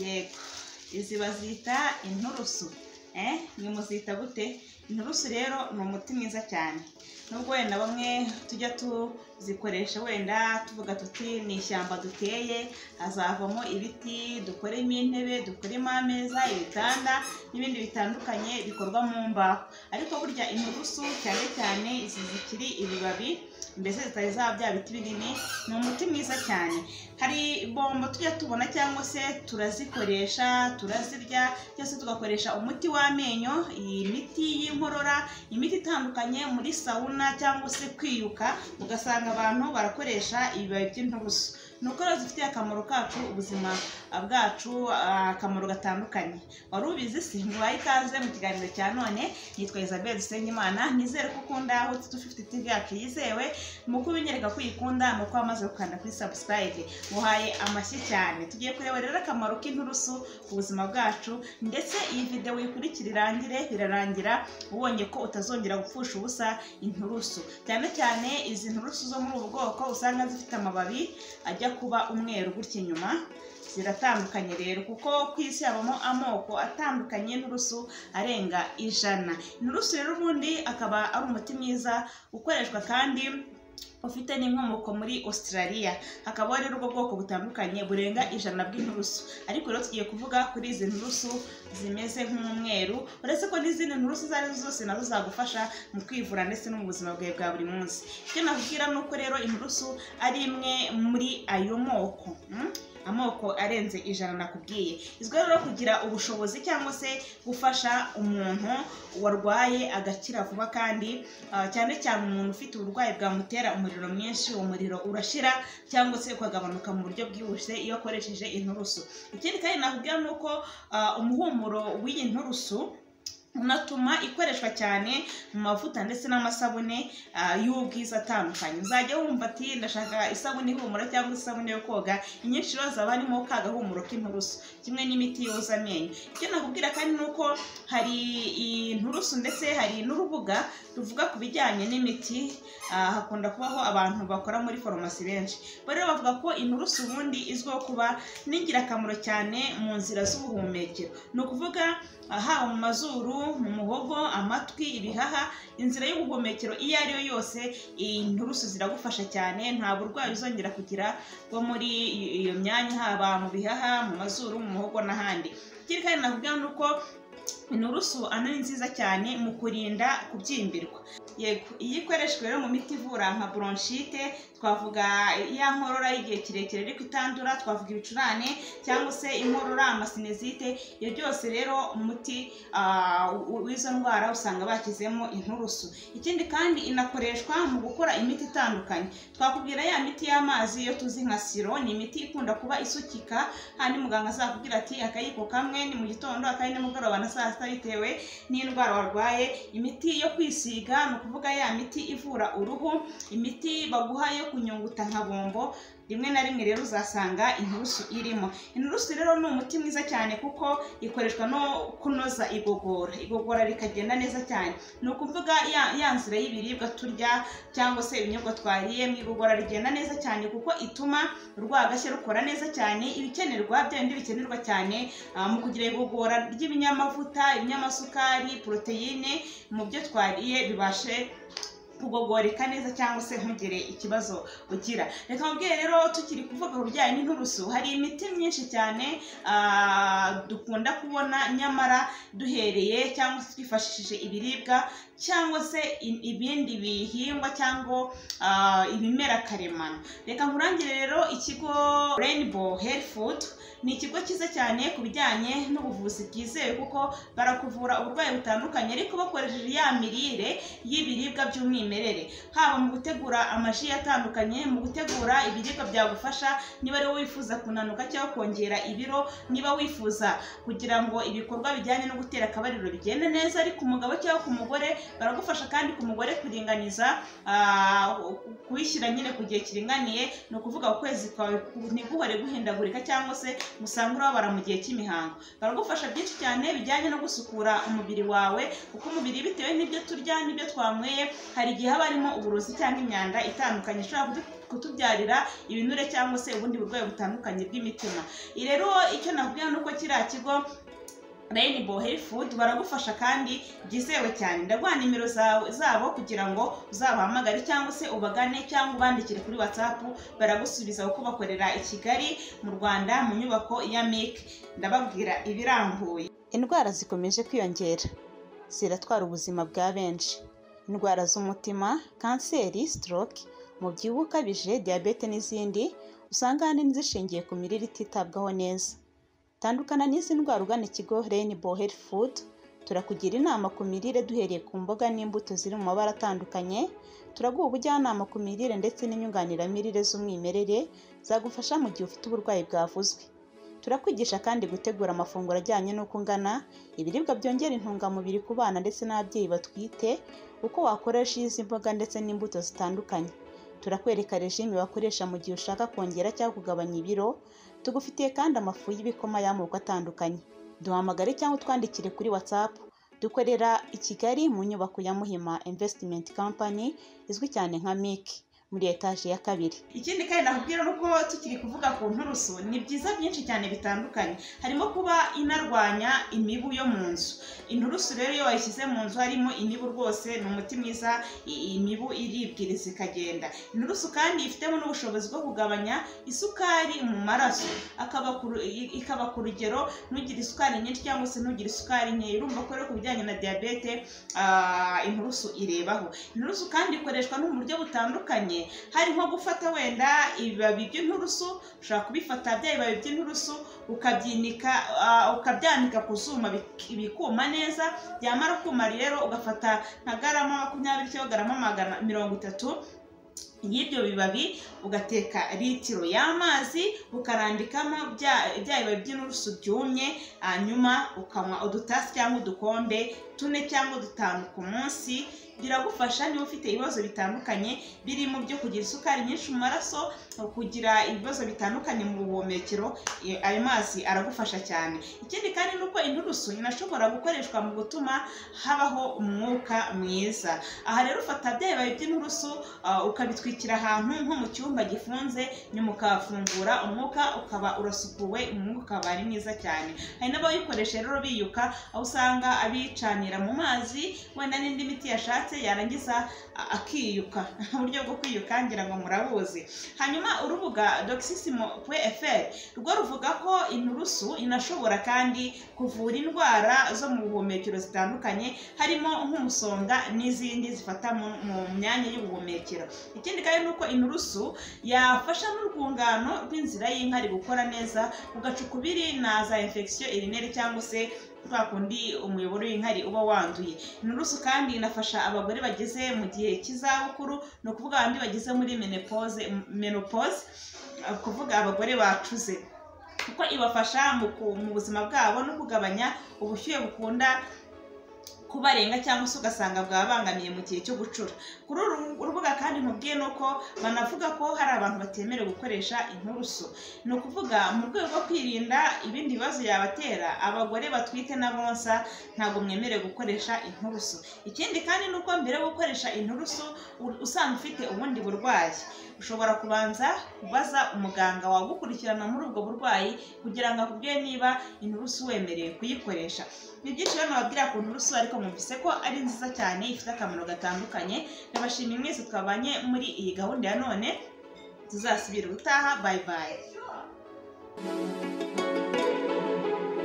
yego izi bazita inturusu mwe muzita gute inturusu rero ni umuti mwiza cyane nubwo wenda bamwe tujya tuzikoresha wenda tuvuga tuti ni ishyamba duteye hazavamo ibiti dukoremo intebe dukoremo ameza ibitanda n'ibindi bitandukanye bikorwa mu mbaho ariko burya inturusu cyane cyane izi zikiri ibibabi mbese zitari za bya biti binini ni umuti mwiza cyane hari bombo tujya tubona cyangwa se turazikoresha turazirya cyangwa se tugakoresha umuti w'amenyo iyi miti y'inkorora imiti itandukanye muri sawuna cyangwa se kwiyuka ugasanga abantu barakoresha ibibabi by'inturusu ni uko rero zifitiye akamaro kacu ubuzima bwacu akamaro gatandukanye wari ubizi si nguhaye ikaze mu kiganiro cya none nitwa Isabelle Dusengimana nizere ko ukunda aho dufite TV yacu yizewe mu kubinyereka ko uyikunda ni uko wamaze gukanda kuri subscribe uhaye amashyi cyane tugiye kureba rero akamaro k'inturusu ku buzima bwacu ndetse iyi videwo uyikurikira irangire birarangira ubonye ko utazongera gupfusha ubusa inturusu cyane cyane izi nturusu zo muri ubu bwoko usanga zifite amababi ajya kuba umweru gutya inyuma ziratandukanye rero kuko ku isi habamo amoko atandukanye y'inturusu arenga ijana inturusu rero ubundi akaba ari umuti mwiza ukoreshwa kandi ufite n'inkomoko muri Australia hakaba rero ubwo bwoko butandukanye burenga ijana bw'inturusu ariko rero tugiye kuvuga kuri izi nturusu zimeze nk'umweru uretse ko n'izindi nturusu izo ari zo zose nazo zagufasha mu kwivura ndetse no mu buzima bwawe bwa buri munsi icyo nakubwira ni uko rero inturusu ari imwe muri ayo moko mm? amoko arenze ijana nakubwiye izwi rero kugira ubushobozi cyangwa se gufasha umuntu warwaye agakira vuba kandi uh, cyane cyane umuntu ufite uburwayi bwamutera umuriro mwinshi uwo muriro urashira cyangwa se ukagabanuka mu buryo bwihuse iyo akoresheje inturusu ikindi kandi nakubwira ni uko uh, umuhumuro w'iyi nturusu unatuma ikoreshwa cyane mu mavuta ndetse n'amasabune y'ubwiza atandukanye uzajya wumva ati ndashaka isabune ihumura cyangwa isabune yo koga inyinshi rero zaba harimo ka gahumuro k'inturusu kimwe n'imiti yoza amenyo icyo nakubwira kandi ni uko hari inturusu ndetse hari n'urubuga ruvuga ku bijyanye n'imiti hakunda kubaho abantu bakora muri farumasi benshi rero bavuga ko inturusu ubundi izwiho kuba n'ingirakamaro cyane mu nzira z'ubuhumekero ni ukuvuga haba mu mazuru mu muhogo amatwi ibihaha inzira y'ubuhumekero iyo ari yo yose inturusu ziragufasha cyane nta burwayi uzongera kugira bwo muri iyo myanya haba mu bihaha mu mazuru mu muhogo n'ahandi ikindi kandi navuga ni uko inturusu ano ni nziza cyane mu kurinda kubyimbirwa yego iyo ikoreshwa rero mu miti ivura nka bronchite twavuga ya nkorora y'igihe kirekire ariko itandura twavuga ibicurane cyangwa se inkorora amasinezite ibyo byose rero umuti w'izo ndwara usanga bashyizemo inturusu ikindi kandi inakoreshwa mu gukora imiti itandukanye twakubwira ya miti y'amazi iyo tuzi nka siro ni imiti ikunda kuba isukika hanyuma muganga azakubwira ati akayiko kamwe ni mu gitondo akandi nimugoroba na saa sita bitewe n'indwara warwaye imiti yo kwisiga ni ukuvuga ya miti ivura uruhu imiti baguha yo kunyunguta nka bombo rimwe na rimwe rero uzasanga inturusu irimo inturusu rero ni umuti mwiza cyane kuko ikoreshwa no kunoza igogora igogora rikagenda neza cyane ni ukuvuga ya nzira y'ibiribwa turya cyangwa se ibinyobwa twariye mu igogora rigenda neza cyane kuko ituma urwagashya rukora neza cyane ibikenerwa bya bindi bikenerwa cyane mu kugira igogora ry'ibinyamavuta ibinyamasukari poroteyine mu byo twariye bibashe kugogoreka neza cyangwa se ntugire ikibazo ugira reka mubwiye rero tukiri kuvuga ku bijyanye n'inturusu hari imiti myinshi cyane dukunda kubona nyamara duhereye cyangwa se twifashishije ibiribwa cyangwa se ibindi bihingwa cyangwa ibimera karemano reka nkurangire rero ikigo Rainbow Health Food ni ikigo cyiza cyane ku bijyanye n'ubuvuzi bwizewe kuko barakuvura uburwayi butandukanye ariko bakoresheje ya mirire y'ibiribwa by'umwimerere haba mu gutegura amaji atandukanye mu gutegura ibiribwa byagufasha niba ariwo wifuza kunanuka cyangwa kongera ibiro niba wifuza kugira ngo ibikorwa bijyanye no gutera akabariro bigende neza ariko umugabo cyangwa ku mugore baragufasha kandi ku mugore kuringaniza ah, kuyishyira nyine ku gihe kiringaniye ni ukuvuga ukwezi kwawe ku- ntiguhore guhindagurika cyangwa se usange urabara mu gihe cy'imihango baragufasha byinshi cyane bijyanye no gusukura umubiri wawe kuko umubiri bitewe n'ibyo turya n'ibyo twanyweye hari igihe haba harimo uburozi cyangwa imyanda itandukanye ishobora kudu- kutubyarira ibinure cyangwa se ubundi burwayi butandukanye bw'imitima Iyi rero icyo nakubwira ni uko kiriya kigo Rainbow Health Food baragufasha kandi byizewe cyane ndaguha nimero zawe- zabo kugira ngo uzabahamagare cyangwa se ubagane cyangwa ubandikire kuri WhatsApp baragusubiza kuko bakorera i Kigali mu Rwanda mu nyubako ya MIC ndababwira ibirambuye indwara zikomeje kwiyongera ziratwara ubuzima bwa benshi indwara z'umutima kanseri stroke umubyibuho ukabije diyabete n'izindi usanga ahanini zishingiye ku mirire ititabwaho neza tandukana n'izi ndwara ugana ikigo Rainbow Health Food turakugira inama ku mirire duhereye ku mboga n'imbuto ziri mu mabara atandukanye turaguha ubujyanama ku mirire ndetse n'inyunganiramirire z'umwimerere zagufasha mu gihe ufite uburwayi bwavuzwe turakwigisha kandi gutegura amafunguro ajyanye n'uko ungana ibiribwa byongera intungamubiri ku bana ndetse n'ababyeyi batwite uko wakoresha izi mboga ndetse n'imbuto zitandukanye turakwereka regime wakoresha mu gihe ushaka kongera cyangwa kugabanya ibiro tugufitiye kandi amafu y'ibikoma y'amoko atandukanye duhamagare cyangwa utwandikire kuri whatsapp dukorera i kigali mu nyubako ya muhima investment company izwi cyane nka mic muri etaje ya kabiri ikindi kandi nakubwira ni uko tukiri kuvuga ku nturusu ni byiza byinshi cyane bitandukanye harimo kuba inarwanya imibu yo mu nzu inturusu rero iyo wayishyize mu nzu harimo imibu rwose ni umuti mwiza i- imibu iribwiriza ikagenda inturusu kandi ifitemo n'ubushobozi bwo kugabanya isukari mu maraso akaba ku ru- i- ikaba ku rugero ntugire isukari nyinshi cyangwa se ntugire isukari nkeya urumva ko rero ku bijyanye na diyabete ah, inturusu irebaho inturusu kandi ikoreshwa no mu buryo butandukanye harimo gufata wenda ibibabi by'inturusu ushobora kubifata bya bibabi by'inturusu ukabyinika ah, ukabyanika ku zuma bik- bikuma neza byamara kuma rero ugafata nka garama makumyabiri cyangwa garama magana mirongo itatu y'ibyo bibabi ugateka litiro y'amazi ukarambikamo bya bya bibabi by'inturusu byumye hanyuma ukanywa udutasi cyangwa udukombe tune cyangwa dutanu ku munsi biragufasha niba ufite ibibazo bitandukanye birimo byo kugira isukari nyinshi mu maraso kugira ibibazo bitandukanye mu buhumekero eh, ayo mazi aragufasha cyane ikindi kandi ni uko inturusu inashobora gukoreshwa mu gutuma habaho umwuka mwiza aha rero ufata bya bibabi by'inturusu ah, ukabitwikira ahantu nko mu cyumba gifunze nyuma ukahafungura umwuka ukaba urasukuwe umwuka ukaba ari mwiza cyane hari n'abawukoresha rero biyuka aho usanga abicanira mu mazi wenda n'indi miti yashatse yarangiza a- akiyuka uburyo bwo kwiyuka ngira ngo murabuzi hanyuma urubuga doxisimo.fr rwo ruvuga ko inturusu inashobora kandi kuvura indwara zo mu buhumekero zitandukanye harimo nk'umusonga n'izindi zifata mu, mu myanya y'ubuhumekero ikindi kandi ni uko inturusu yafasha n'urwungano rw'inzira y'inkari gukora neza ugaca ukubiri na za infection urinary cyangwa se twa kundi umuyoboro w'inkari uba wanduye inturusu kandi inafasha abagore bageze mu gihe cy'izabukuru ni ukuvuga abandi bageze muri menopause, menopause ni ukuvuga abagore bacuze kuko ibafasha mu, ku- mu buzima bwabo no kugabanya ubushyuhe bukunda kubarenga cyangwa se ugasanga bwabangamiye mu gihe cyo gucura kuri uru urubuga kandi nkubwiye ni uko banavuga ko hari abantu batemerewe gukoresha inturusu ni ukuvuga mu rwego rwo kwirinda ibindi bibazo yabatera abagore batwite n'abonsa ntabwo mwemerewe gukoresha inturusu ikindi kandi ni uko mbere yo gukoresha inturusu u- usanga ufite ubundi burwayi ushobora kubanza kubaza umuganga wagukurikirana muri ubwo burwayi kugira ngo akubwire niba inturusu wemerewe kuyikoresha ni byinshi rero nababwira ku nturusu ariko mwumvise ko ari nziza cyane ifite akamaro gatandukanye ndabashimiye mwese twabanye muri iyi gahunda ya none tuzasubira ubutaha bayi bayi